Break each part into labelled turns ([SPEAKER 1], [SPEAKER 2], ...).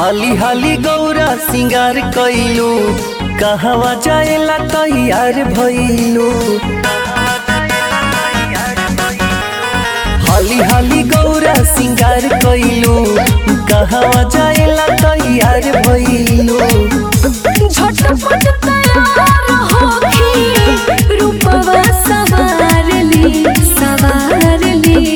[SPEAKER 1] हाली हाली गौरा सिंगार कैलू कहवा जाएला तैयार भइलू हाली हाली गौरा सिंगार कैलू कहवा जाएला तैयार भइलू
[SPEAKER 2] झटपट तैयार होखी रूपवा सवार ली सवार ली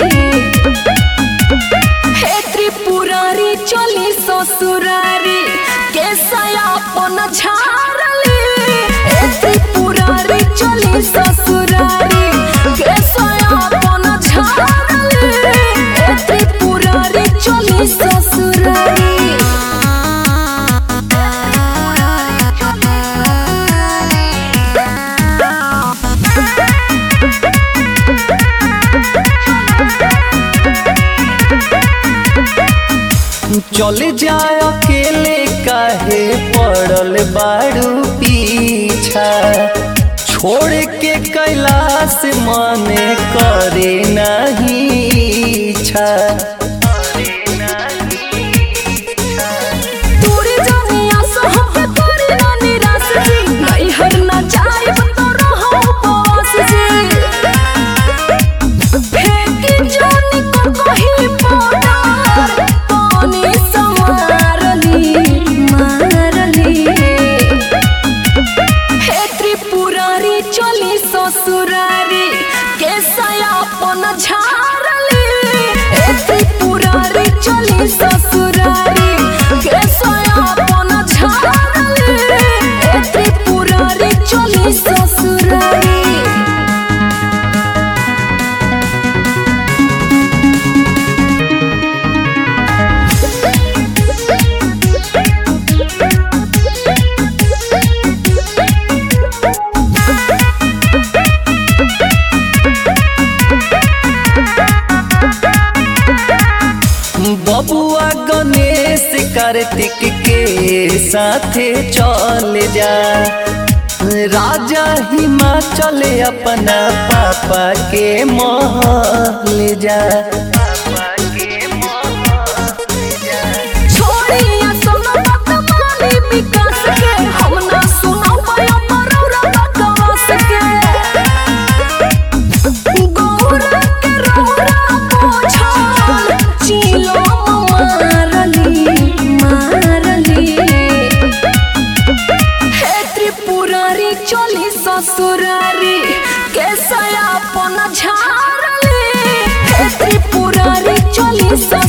[SPEAKER 2] हे त्रिपुरारी चली ससुरारी केसया अपन झारली हे त्रिपुरारी चली ससुरारी केसया अपन झारली हे त्रिपुरारी चली ससुरारी
[SPEAKER 1] चले जाए अकेले काहे पड़ल बारू पीछा छोड़ के कैलाश माने करे नहीं इच्छा
[SPEAKER 2] दूरी जानिया सहब तोरी ना निराश जी नहीं हर ना जाइब तो रहो उपवास जी फेंकी जानी को कहीं पार पानी समारली मारली हे त्रिपुरारी चली ससुरारी केसया अपन झारली हे त्रिपुरारी चली ससुरारी केसया अपन झारली हे त्रिपुरारी चली ससुरारी
[SPEAKER 1] बबुआ गणेश कार्तिक के साथे चल जा राजा हिमाचल अपना पापा के महल जा
[SPEAKER 2] छोड़िया सोना बात मानी विकास के हम ना सुनाओ पाया मरौरा बकवास के गौरा के रौरा पोछल चिलो मारली मारली हे त्रिपुरारी चली ससुरारी केसया अपन झारली हे त्रिपुरारी चली ससुरारी